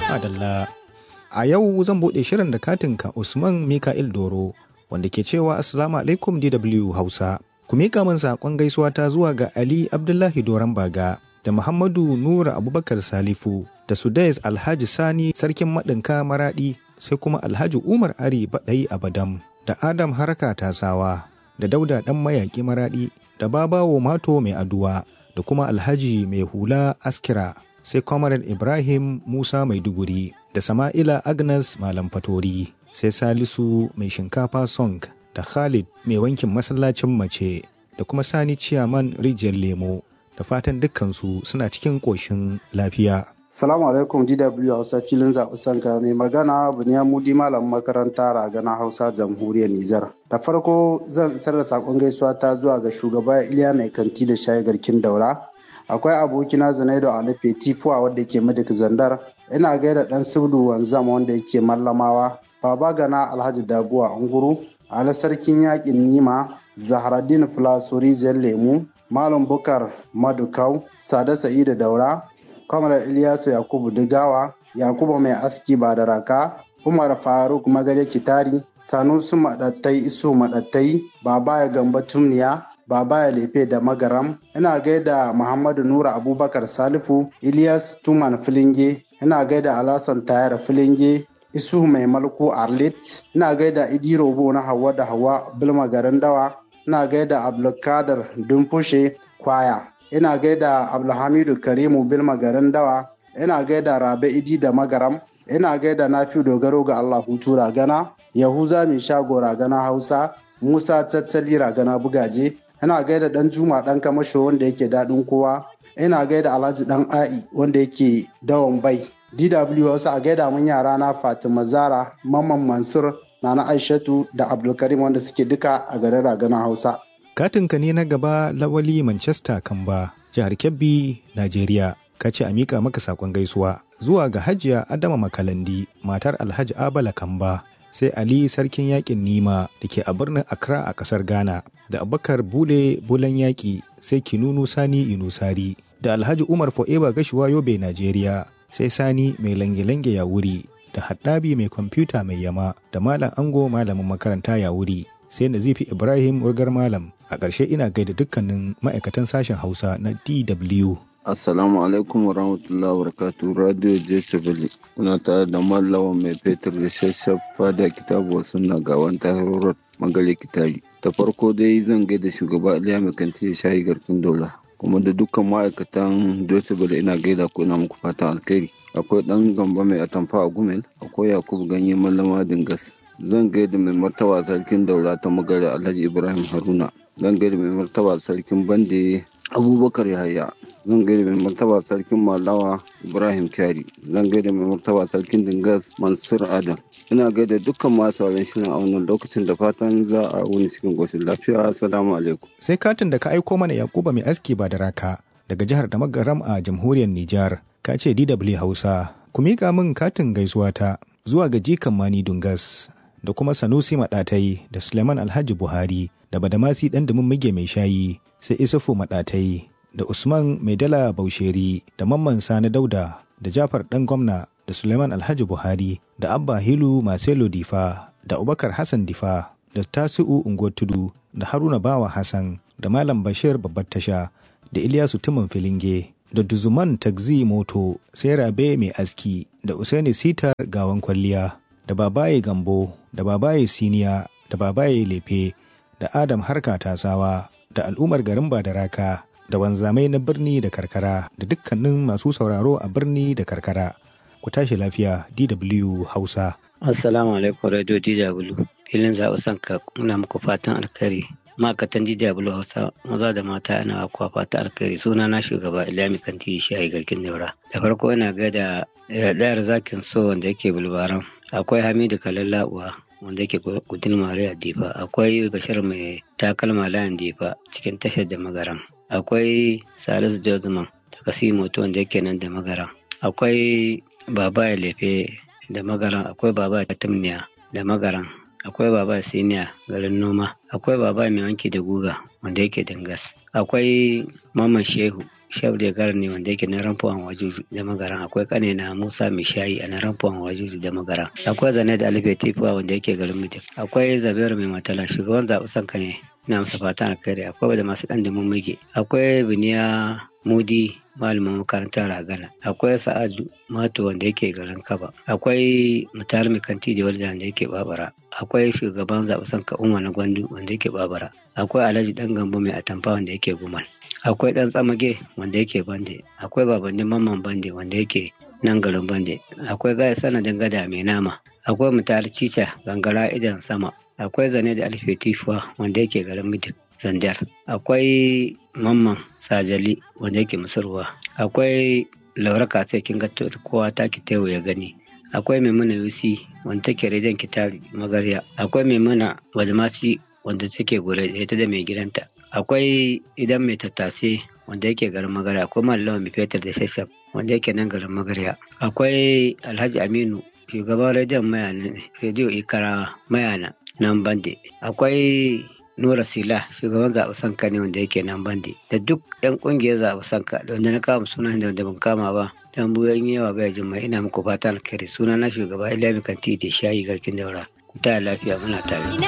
Adalla. A yau zan buɗe shirin da katinka Usman Mika'il Doro wanda ke cewa Assalamu alaikum DW Hausa. Ku miƙa min saƙon gaisuwa ta zuwa ga Ali Abdullahi Doron Baga da Muhammadu Nura Abubakar Salifu da Sudais Alhaji Sani Sarkin Maɗinka Maraɗi sai kuma Alhaji Umar Ari Baɗai Abadam da Adam Haraka Tasawa da Dauda Ɗan Mayaƙi Maraɗi da Babawo Mato Mai Aduwa da kuma Alhaji Mai Hula Askira sai Comrade Ibrahim Musa Maiduguri da Sama'ila Agnes Malam Fatori sai Salisu Mai Shinkafa Song da Khalid Mai Wankin Masallacin Mace da kuma Sani Ciyaman Rijiyar Lemo da fatan dukkansu suna cikin ƙoshin lafiya. Salamu alaikum DW Hausa filin zaɓi sanka mai magana Bunyamudi malam makaranta ragana Hausa jamhuriyar Nijar. Da farko zan isar da saƙon gaisuwa ta zuwa ga shugaba Iliya mai kanti da shayi garkin daura. Akwai abokina Zanaido Ali Fetifuwa wanda yake Madik Zandar. Ina gaida ɗan Subdu Wanzam wanda yake Mallamawa. Baba Gana Alhaji Dabuwa Unguru. Ali Sarkin Yaƙin Nima. Zaharaddin Filasori Lemu. Malam Bukar Madukau. Sada Sa'idu Daura. kamar Ilyasu Yakubu Digawa, Yakubu mai aski ba da raka, Umar Faruk Magare Kitari, Sanusu Maɗattai Isu Maɗattai, Baba ya Gamba Tumniya, Baba ya Lefe da Magaram, ina gaida Muhammadu Nura Abubakar Salifu, Ilyas Tuman Filinge, ina gaida Alasan Tayar Filinge, Isu mai malku Arlit, ina gaida Idi Robo na Hawa da Hawa Bilma garin Dawa, ina gaida Abdulkadir Dumfushe Kwaya. ina gaida abdulhamidu karimu bilma garin dawa ina gaida rabe idi da magaram ina gaida nafi dogaro ga allah hutu ragana yahuza mai shago ragana hausa musa tattali ragana bugaje ina gaida dan juma dan kamasho wanda yake daɗin kowa ina gaida alhaji dan a'i wanda yake dawon bai dw hausa a gaida mun yara na fatima zara mamman mansur nana aishatu da abdulkarim wanda suke duka a garin ragana hausa Katinka ne na gaba lawali Manchester Kamba, jihar Kebbi, Najeriya. Ka ce a miƙa maka saƙon gaisuwa zuwa ga Hajiya Adama Makalandi, matar Alhaji Abala Kamba, sai Ali Sarkin Yaƙin Nima da ke a birnin Accra a ƙasar Ghana, da Abubakar Bule Bulan Yaƙi, sai Kinunu Sani Inusari, da Alhaji Umar Fo'eba Gashuwa Yobe, Najeriya, sai Sani mai lange-lange ya wuri, da Haddabi mai kwamfuta mai yama, da Malam Ango Malamin makaranta ya wuri. sai nazifi ibrahim urgar malam a ƙarshe ina gaida dukkanin ma'aikatan sashen hausa na dw assalamu alaikum wa rahmatullahi wa barakatu radio jechabali kuna tare da mallawa mai fetur da shashafa da kitabu suna ga wanta road magale kitari ta farko dai zan gaida shugaba iliya mai kanti da shayi garkin dola kuma da dukkan ma'aikatan jechabali ina gaida ko ina muku fatan alkhairi akwai dan gamba mai atamfa a gumel akwai yakubu ganye mallama dingas zan gaida mai martaba sarkin daura ta magana alhaji ibrahim haruna zan gaida mai martaba sarkin bande abubakar yahaya zan gaida mai martaba sarkin malawa ibrahim kyari zan gaida mai martaba sarkin dingas mansur adam ina gaida dukkan masu sauran shirin a wannan lokacin da fatan za a wuni cikin goshin lafiya assalamu alaikum sai katin da ka aiko mana yakuba mai aski ba da raka daga jihar da magaram a jamhuriyar nijar ka ce dw hausa ku miƙa min katin gaisuwa ta zuwa ga jikan mani dungas da kuma Sanusi Maɗatai da Suleiman Alhaji Buhari da Badamasi ɗan dumin mige mai shayi sai Isufu Maɗatai da Usman Mai Dala Bausheri da Mamman Sani Dauda da Jafar ɗan gwamna da Suleiman Alhaji Buhari da Abba Hilu Marcelo Difa da Abubakar Hassan Difa da Tasi'u Unguwar Tudu da Haruna Bawa Hassan da Malam Bashir Babbar Tasha da Ilyasu Tuman Filinge da Duzuman Tagzi Moto sai Rabe Mai Aski da Usaini Sitar Gawan Kwalliya da babaye gambo da babaye siniya da babaye lefe da adam harka tasawa da al'ummar garin badaraka da wanzamai na birni da karkara da dukkanin masu sauraro a birni da karkara ku tashi lafiya dw hausa assalamu alaikum radio dw filin zaɓi sanka muna muku fatan alkhairi ma'aikatan dw hausa maza da mata ana kuwa fata alkhairi suna na shugaba ilyami kanti shi a garkin daura da farko ina gaida ɗayar zakin so wanda yake bulbaran akwai hamidu kalallabuwa wanda yake gudun mariya difa akwai bashir mai takalma layin difa cikin tashar da magaram akwai salisu jozman da kasimoto wanda yake nan da magaram akwai baba ya lefe da magaram akwai baba ya tumniya da magaram akwai baba siniya garin noma akwai baba mai wanki da guga wanda yake dangas akwai Maman Shehu Shehu da gar ne wanda yake na ramfuwan wajuju da magaran akwai kane na Musa Mishayi a na ramfuwan wajuju da magaran akwai Zane da Alife Tifuwa wanda yake garin Mutum akwai Zabairu mai matala shugaban zaɓi sanka ne ina masa fatan alkhairi akwai da masu ɗan dimin muke akwai Biniya Mudi malamin makarantar ragana akwai sa'adu mato wanda yake garin kaba akwai mutar kanti da wanda yake babara akwai shugaban zaɓen ka umar na gwandu wanda yake babara akwai alhaji dan gambo mai atamfa wanda yake gumal akwai dan tsamage wanda yake bande akwai babannin mamman bande wanda yake nan garin bande akwai gaya sanadin gada mai nama akwai mutar cica gangara idan sama akwai zane da alfe tifuwa wanda yake garin midik zandar akwai mamman sajali wanda yake musurwa akwai laura katse kin ga kowa ta ki tewo ya gani akwai maimuna yusi wanda take rediyon kitari magarya akwai maimuna wajmasi wanda take gure ita da mai gidanta akwai idan mai tattase wanda yake garin magarya akwai malawa mai fetur da shashaf wanda yake nan garin magarya akwai alhaji aminu shugaban rediyon mayana rediyo ikara mayana nan bande akwai Nura Sila shugaban zaɓe sanka ne wanda yake nan bandi da duk yan ƙungiyar zaɓe sanka da wanda na kama sunan da wanda ban kama ba dan buyan yawa bai jin mai ina muku fatan alkhairi suna na shugaba Ilyabi Kanti da shayi garkin daura ku ta lafiya muna tare.